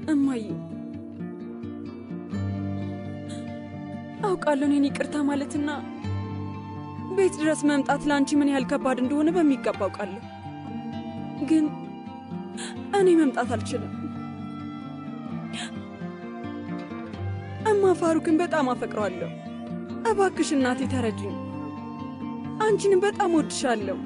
እማዬ አውቃለሁ እኔን ይቅርታ ማለትና ቤት ድረስ መምጣት ለአንቺ ምን ያህል ከባድ እንደሆነ በሚገባ አውቃለሁ። ግን እኔ መምጣት አልችልም። እማ ፋሩክን በጣም አፈቅረዋለሁ። እባክሽ እናቴ ተረጅኝ። አንቺንም በጣም ወድሻለሁ።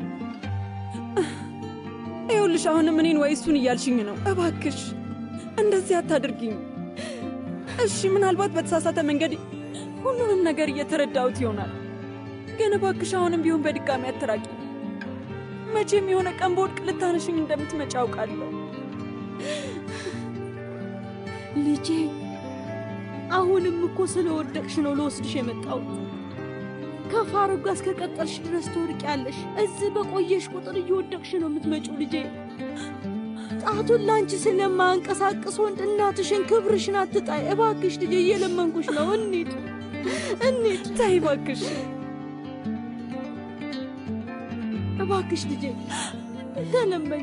ይኸውልሽ አሁንም እኔን ወይ እሱን እያልሽኝ ነው። እባክሽ እንደዚህ አታድርጊኝ እሺ። ምናልባት በተሳሳተ መንገድ ሁሉንም ነገር እየተረዳሁት ይሆናል። ግን እባክሽ አሁንም ቢሆን በድጋሚ አትራቂ። መቼም የሆነ ቀን በወድቅ ልታነሽኝ እንደምትመጪ አውቃለሁ። ልጄ አሁንም እኮ ስለወደቅሽ ነው ለወስድሽ የመጣሁት። ከፋሩክ ጋር እስከቀጠልሽ ድረስ ትወድቂያለሽ። እዚህ በቆየሽ ቁጥር እየወደቅሽ ነው የምትመጪው ልጄ። ጣቱን ላንቺ ስለማንቀሳቅስ ወንድ እናትሽን ክብርሽን አትጣይ እባክሽ ልጄ፣ እየለመንኩሽ ነው። እንሂድ እንሂድ። ተይ እባክሽ እባክሽ ልጄ ተለመኝ።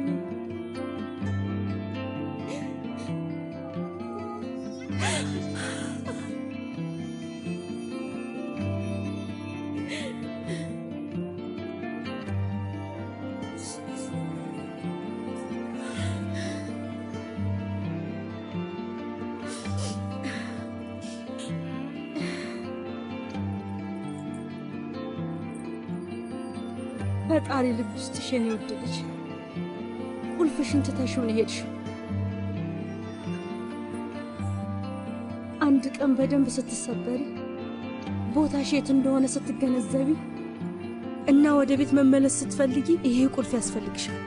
ፈጣሪ ልብ ውስጥሽ የኔ ወደደች። ቁልፍሽን ትተሽው ነው የሄድሽው። አንድ ቀን በደንብ ስትሰበሪ ቦታሽ የት እንደሆነ ስትገነዘቢ እና ወደ ቤት መመለስ ስትፈልጊ ይሄ ቁልፍ ያስፈልግሻል።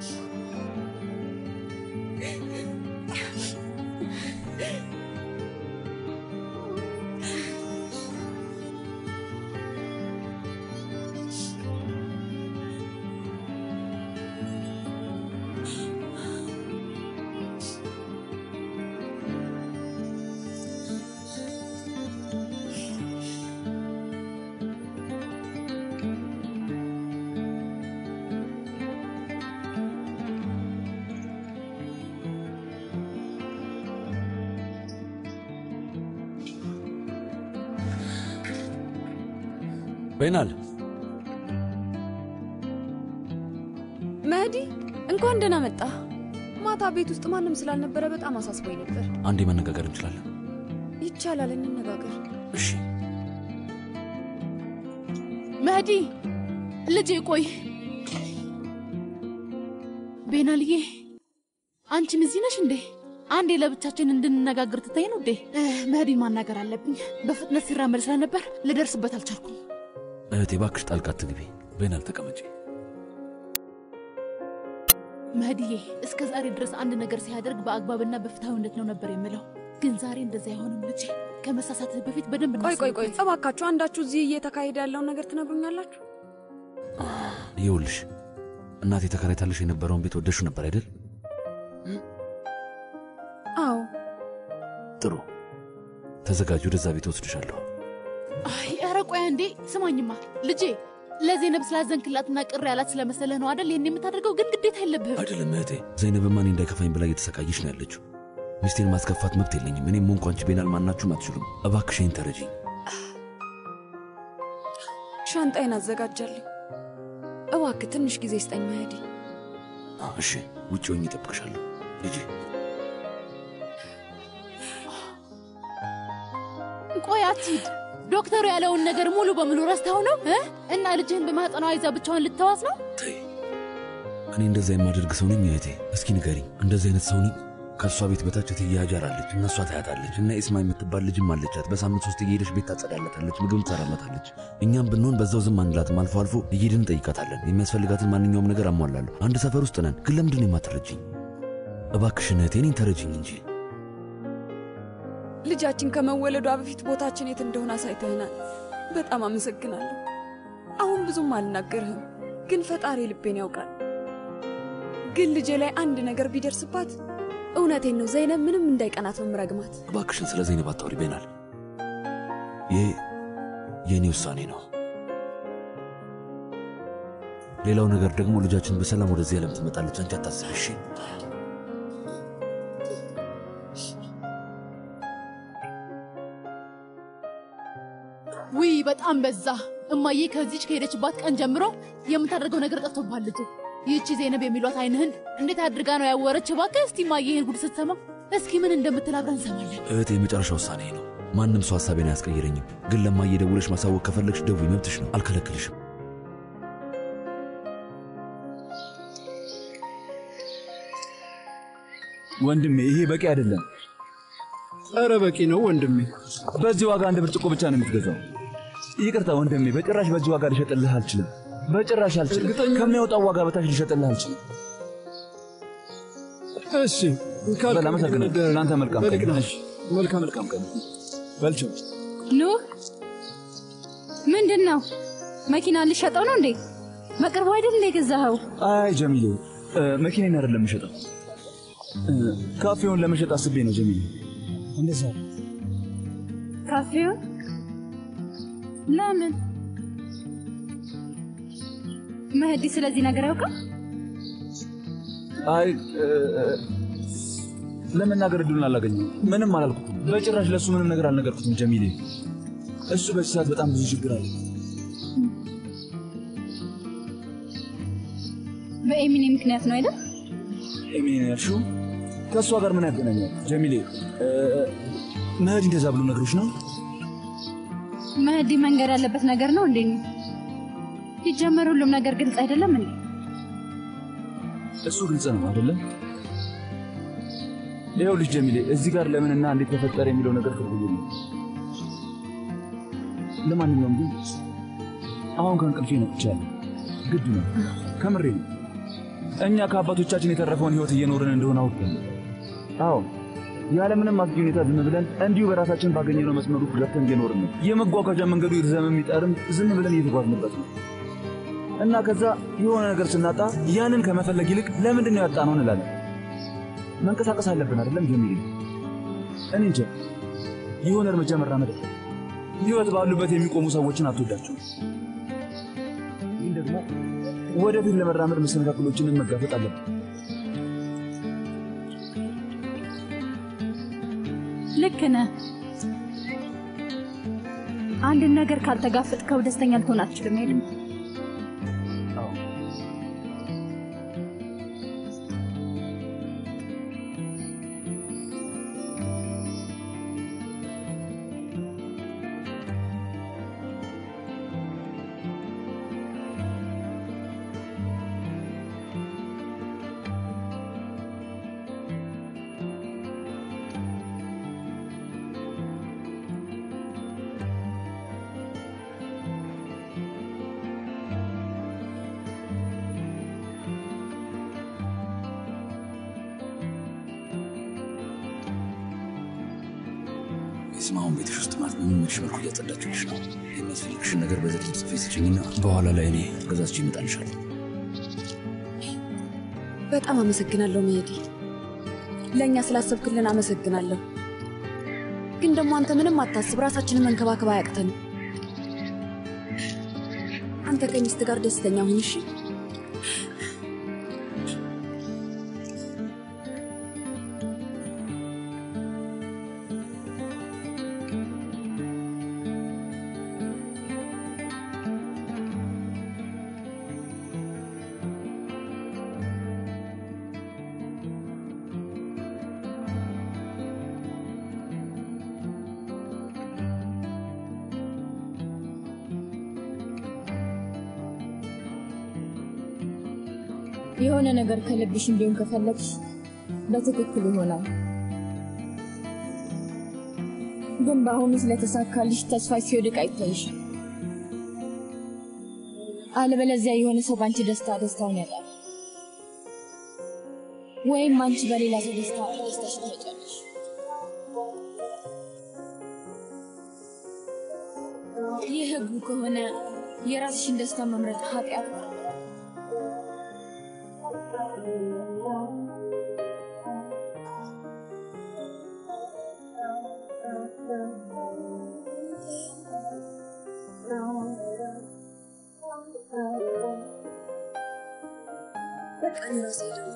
በይናል መህዲ እንኳን ደህና መጣ። ማታ ቤት ውስጥ ማንም ስላልነበረ በጣም አሳስቦኝ ነበር። አንዴ መነጋገር እንችላለን? ይቻላል፣ እንነጋገር። እሺ። መህዲ ልጄ ቆይ። ቤናልዬ አንቺም እዚህ ነሽ እንዴ? አንዴ ለብቻችን እንድንነጋገር ትታይ ነው እንዴ? መህዲ ማናገር አለብኝ። በፍጥነት ሲራመድ ስለነበር ልደርስበት አልቻልኩም። እህቴ እባክሽ ጣልቃ አትግቢ። በይናል ተቀመጪ። መህዲዬ እስከ ዛሬ ድረስ አንድ ነገር ሲያደርግ በአግባብና በፍትሐዊነት ነው ነበር የምለው። ግን ዛሬ እንደዚህ አይሆንም ልጄ። ከመሳሳትህ በፊት በደንብ ቆይ ቆይ ቆይ፣ እናስብበት። እባካችሁ አንዳችሁ እዚህ እየተካሄደ ያለውን ነገር ትነግሩኛላችሁ? ይኸውልሽ እናቴ ተከራይታለሽ የነበረውን ቤት ወደሹ ነበር አይደል? አዎ። ጥሩ ተዘጋጅ፣ ወደዛ ቤት ወስድሻለሁ። አይ ኧረ ቆይ እንዴ ስማኝማ ልጄ ለዜነብ ስላዘንክላትና ቅር ያላት ስለመሰለህ ነው አደል ይህን የምታደርገው? ግን ግዴታ የለብህም። አይደለም እህቴ፣ ዘይነብማ እኔ እንዳይከፋኝ ብላ እየተሰቃየች ነው ያለችው። ሚስቴን ማስከፋት መብት የለኝም። እኔም ሆንኩ አንቺ ቤናል ማናችሁም አትችሉም። እባክሽ ይህን ተረጂኝ። ሻንጣዬን አዘጋጃለሁ። እባክህ ትንሽ ጊዜ ስጠኝ መህዲ። እሺ፣ ውጭ ሆኜ እጠብቅሻለሁ ልጄ። ቆይ አትሂድ። ዶክተሩ ያለውን ነገር ሙሉ በሙሉ ረስተው ነው እ? እና ልጅህን በማጠኗ ይዛ ብቻዋን ልትተዋት ነው? እኔ እንደዛ የማደርግ ሰው ነኝ እህቴ? እስኪ ንገሪኝ፣ እንደዚህ አይነት ሰው ነኝ? ከእሷ ቤት በታች እትዬ ሀጃር አለች፣ እነሷ ታያታለች እና ኢስማ የምትባል ልጅም አለቻት። በሳምንት ሶስት እየሄደች ቤት ታጸዳላታለች፣ ምግብ ትሰራላታለች። እኛም ብንሆን በዛው ዝም አንላትም። አልፎ አልፎ እየሄድን እንጠይቃታለን። የሚያስፈልጋትን ማንኛውም ነገር አሟላለሁ። አንድ ሰፈር ውስጥ ነን። ግን ለምንድን ነው የማትረጅኝ? እባክሽን እህቴ እኔን ተረጅኝ እንጂ። ልጃችን ከመወለዷ በፊት ቦታችን የት እንደሆነ አሳይተህናል። በጣም አመሰግናለሁ። አሁን ብዙም አልናገርህም፣ ግን ፈጣሪ ልቤን ያውቃል። ግን ልጄ ላይ አንድ ነገር ቢደርስባት እውነቴን ነው ዘይነብ ምንም እንዳይቀናት ነው ምረግማት። እባክሽን ስለ ዘይነብ አታውሪ ቤናል። ይህ የእኔ ውሳኔ ነው። ሌላው ነገር ደግሞ ልጃችን በሰላም ወደዚህ ዓለም ትመጣለች። አንቺ አታስቢ እሺ? በጣም በዛ። እማዬ ከዚች ከሄደችባት ቀን ጀምሮ የምታደርገው ነገር ጠፍቶብሃል ልጄ። ይህቺ ዜነብ የሚሏት አይንህን እንዴት አድርጋ ነው ያወረች? እባክህ እስቲ እማዬ ይህን ጉድ ስትሰማ እስኪ ምን እንደምትል አብረን እንሰማለን። እህቴ የመጨረሻ ውሳኔ ነው። ማንም ሰው ሀሳቤን አያስቀይረኝም። ግን ለማየ ደውለሽ ማሳወቅ ከፈለግሽ ደውይ፣ መብትሽ ነው። አልከለክልሽም። ወንድሜ ይሄ በቂ አይደለም። ኧረ በቂ ነው ወንድሜ። በዚህ ዋጋ አንድ ብርጭቆ ብቻ ነው የምትገዛው። ይቅርታ ወንድሜ፣ በጭራሽ በዚህ ዋጋ ልሸጥልህ አልችልም። በጭራሽ አልችልም። ከሚያወጣው ዋጋ በታች ልሸጥልህ አልችልም። እሺ በል አመሰግናለሁ። ለአንተ መልካም ቀን። በልቅና እሺ፣ መልካም መልካም ቀን። በልቸው ኑህ ምንድን ነው? መኪና ልሸጠው ነው እንዴ? በቅርቡ አይደል እንደ ገዛኸው? አይ ጀሚሌ፣ እ፣ መኪናዬን አይደለም የምሸጠው እ፣ ካፌውን ለመሸጥ አስቤ ነው ጀሚሌ። እንደዛ ካፌውን ለምን? መህዲ ስለዚህ ነገር ያውቃል? አይ እ፣ ለመናገር እድሉን አላገኘሁም። ምንም አላልኩትም። በጭራሽ ለእሱ ምንም ነገር አልነገርኩትም ጀሚሌ። እሱ በዚህ ሰዓት በጣም ብዙ ችግር አለ። በኤሚኔ ምክንያት ነው አይደል? ኤሚኔ ያልሽው ከእሷ ጋር ምን ያገናኛል ጀሚሌ? እ፣ መህዲ እንደዛ ብሎ ነገሮች ነው መህዲ መንገድ ያለበት ነገር ነው እንዴ? ሲጀመር ሁሉም ነገር ግልጽ አይደለም እንዴ? እሱ ግልጽ ነው አይደለም? ይኸውልሽ ጀሚሌ፣ እዚህ ጋር ለምንና እንዴት ተፈጠረ የሚለው ነገር ትርጉም የለውም። ለማንኛውም ግን አሁን ከእንቅልፌ ነቅቻለሁ። ግድ ነው፣ ከምሬ ነው። እኛ ከአባቶቻችን የተረፈውን ሕይወት እየኖርን እንደሆነ አውቃለሁ። አዎ ያለምንም አስጊ ሁኔታ ዝም ብለን እንዲሁ በራሳችን ባገኘነው መስመሩ ገብተን እየኖርን ነው። የመጓጓዣ መንገዱ ይርዘም የሚጠርም ዝም ብለን እየተጓዝንበት ነው እና ከዛ የሆነ ነገር ስናጣ ያንን ከመፈለግ ይልቅ ለምንድን ነው ያጣነው እንላለን። መንቀሳቀስ አለብን አይደለም ጀሚሌ? እኔ እንጃ የሆነ እርምጃ መራመድ አለ። ህይወት ባሉበት የሚቆሙ ሰዎችን አትወዳቸው፣ ግን ደግሞ ወደፊት ለመራመድ መሰናክሎችንን መጋፈጥ አለብን። ልክ ነህ። አንድን ነገር ካልተጋፈጥከው ደስተኛ ልትሆን አትችልም። ሄድም የስማሁን ቤትሽ ውስጥ ማለት በሚመች መልኩ እያጸዳችልሽ ነው። የሚያስፈልግሽን ነገር በዝርዝር ጽፌ ስጭኝና በኋላ ላይ እኔ ገዛዝቼ እመጣልሻለሁ። በጣም አመሰግናለሁ መሄዲ። ለእኛ ስላሰብክልን አመሰግናለሁ። ግን ደግሞ አንተ ምንም አታስብ፣ ራሳችንን መንከባከብ አያቅተንም። አንተ ከሚስት ጋር ደስተኛ ሁን እሺ? የሆነ ነገር ከልብሽ እንዲሆን ከፈለግሽ በትክክል ይሆናል። ግን በአሁኑ ስለተሳካልሽ ተስፋ ሲወድቅ አይታይሽ። አለበለዚያ የሆነ ሰው በአንቺ ደስታ ደስታውን ያጣል፣ ወይም አንቺ በሌላ ሰው ደስታ ደስታሽ ትመጫለሽ። ይህ ህጉ ከሆነ የራስሽን ደስታ መምረጥ ኃጢአት ነው። በቃ እኔ ራሴ ሄዳለሁ።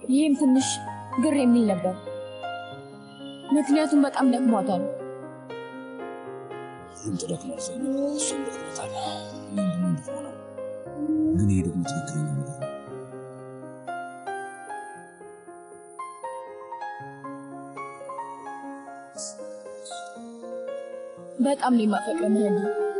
ይህም ትንሽ ግር የሚል ነበር፣ ምክንያቱም በጣም ደክሟታል። ይህም ተደክሟል፣ እሷም ደክሟታል። እኔም ደግሞ እንደሆነ ነው። ግን ይሄ ደግሞ ትክክለኛ ነገር ነው። በጣም ነው የማፈቅረው መሄድ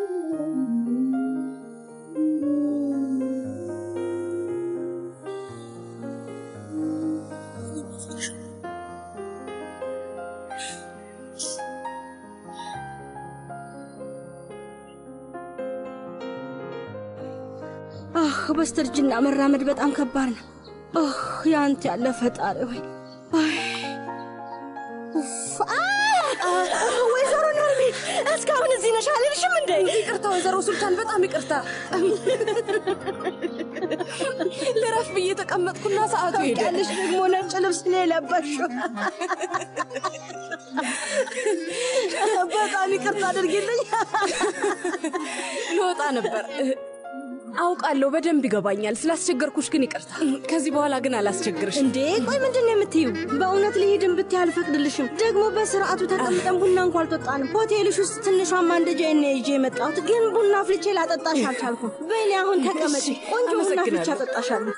አህ በስተርጅና መራመድ በጣም ከባድ ነው። አህ ያንተ ያለ ፈጣሪ ወይ አይ፣ ኡፍ፣ አ! ወይዘሮ ነርሚ እስካሁን እዚህ ነሽ አልልሽም እንዴ? ይቅርታ ወይዘሮ ሱልጣን፣ በጣም ይቅርታ። ልረፍ ብዬ ተቀመጥኩና ሰዓቱ ሄደ። ታውቂያለሽ ደግሞ ነጭ ልብስ ነው የለበሽው። በጣም ይቅርታ አድርጊልኝ። ልወጣ ነበር። አውቃለሁ፣ በደንብ ይገባኛል። ስላስቸገርኩሽ ግን ይቅርታ። ከዚህ በኋላ ግን አላስቸግርሽ። እንዴ ቆይ ምንድን ነው የምትይው? በእውነት ልሂድን ብትይ አልፈቅድልሽም። ደግሞ በስርዓቱ ተቀምጠን ቡና እንኳ አልጠጣንም። ሆቴልሽ ውስጥ ትንሿ ማንደጃ ነው ይዤ የመጣሁት፣ ግን ቡና አፍልቼ ላጠጣሽ አልቻልኩም። በእኔ አሁን ተቀመጪ፣ ቆንጆ ቡና አፍልቼ አመሰግናለሁ። አጠጣሻለሁ።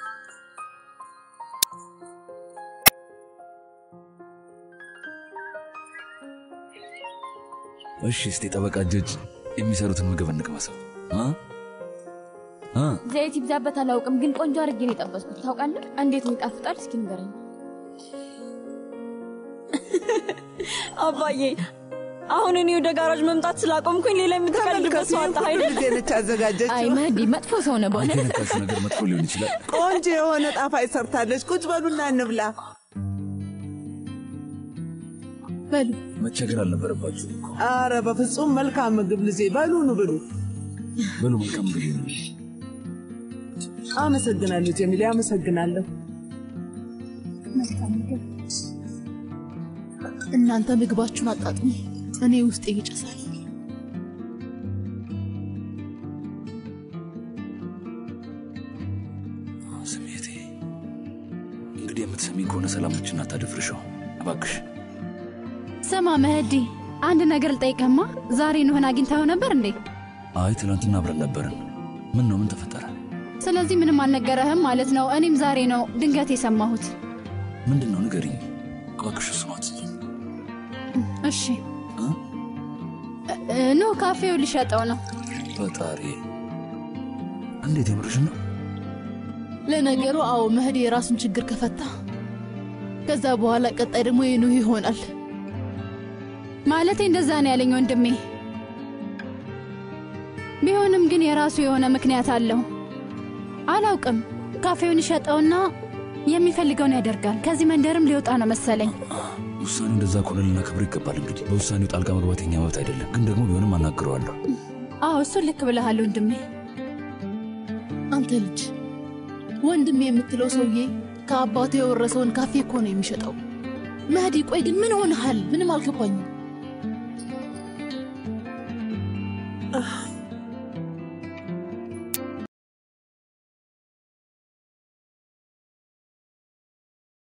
እሺ፣ እስቲ ጠበቃ እጆች የሚሰሩትን ምግብ እንቅመሰው እ እ ዘይት ይብዛበት አላውቅም፣ ግን ቆንጆ አድርጌ ነው የጠበስኩት። ታውቃለህ እንዴት ነው ይጣፍጣል? እስኪ ንገረኝ። አባዬ፣ አሁን እኔ ወደ ጋራጅ መምጣት ስላቆምኩኝ ሌላ የምትቀልድበት ሰው አጣህ አይደል? ጊዜ ነች ያዘጋጀችው። አይ መህዲ መጥፎ ሰው ነህ አንቺ በእውነት። የነካሽው ነገር መጥፎ ሊሆን ይችላል። ቆንጆ የሆነ ጣፋጭ ሰርታለች። ቁጭ በሉና እንብላ። በሉ መቸገር አልነበረባችሁ እኮ። አረ በፍጹም መልካም ምግብ ልጄ። በሉኑ ብሉ። በሉ መልካም ምግብ ይሁንልሽ። አመሰግናለሁ ጀሚሌ፣ አመሰግናለሁ። እናንተ ምግባችሁን አጣጥሙ፣ እኔ ውስጤ ይጨሳል። ስሜቴ እንግዲህ የምትሰሚኝ ከሆነ ሰላማችን አታደፍርሸው እባክሽ። ስማ መህዲ፣ አንድ ነገር ልጠይቅህማ። ዛሬ ኑህን አግኝታው ነበር እንዴ? አይ ትናንትና አብረን ነበርን። ምን ነው ምን ተፈጠረ? ስለዚህ ምንም አልነገረህም ማለት ነው። እኔም ዛሬ ነው ድንገት የሰማሁት። ምንድን ነው ንገሪኝ እባክሽ። እሱን አትይኝ። እሺ እ- ኑ ካፌው ሊሸጠው ነው። ፈጣሪ እንዴት የምርሽን ነው? ለነገሩ አዎ መህዲ የራሱን ችግር ከፈታ ከዛ በኋላ ቀጣይ ደግሞ የኑህ ይሆናል። ማለቴ እንደዛ ነው ያለኝ ወንድሜ። ቢሆንም ግን የራሱ የሆነ ምክንያት አለው። አላውቅም። ካፌውን ይሸጠውና የሚፈልገውን ያደርጋል። ከዚህ መንደርም ሊወጣ ነው መሰለኝ። ውሳኔው እንደዛ ከሆነ ልናከብር ይገባል። እንግዲህ በውሳኔው ጣልቃ መግባት የኛ መብት አይደለም። ግን ደግሞ ቢሆንም አናግረዋለሁ። አዎ እሱን ልክ ብለሃል ወንድሜ። አንተ ልጅ ወንድም የምትለው ሰውዬ ከአባቱ የወረሰውን ካፌ እኮ ነው የሚሸጠው። መህዲ ቆይ ግን ምን ሆነሃል? ምንም አልገባኝም።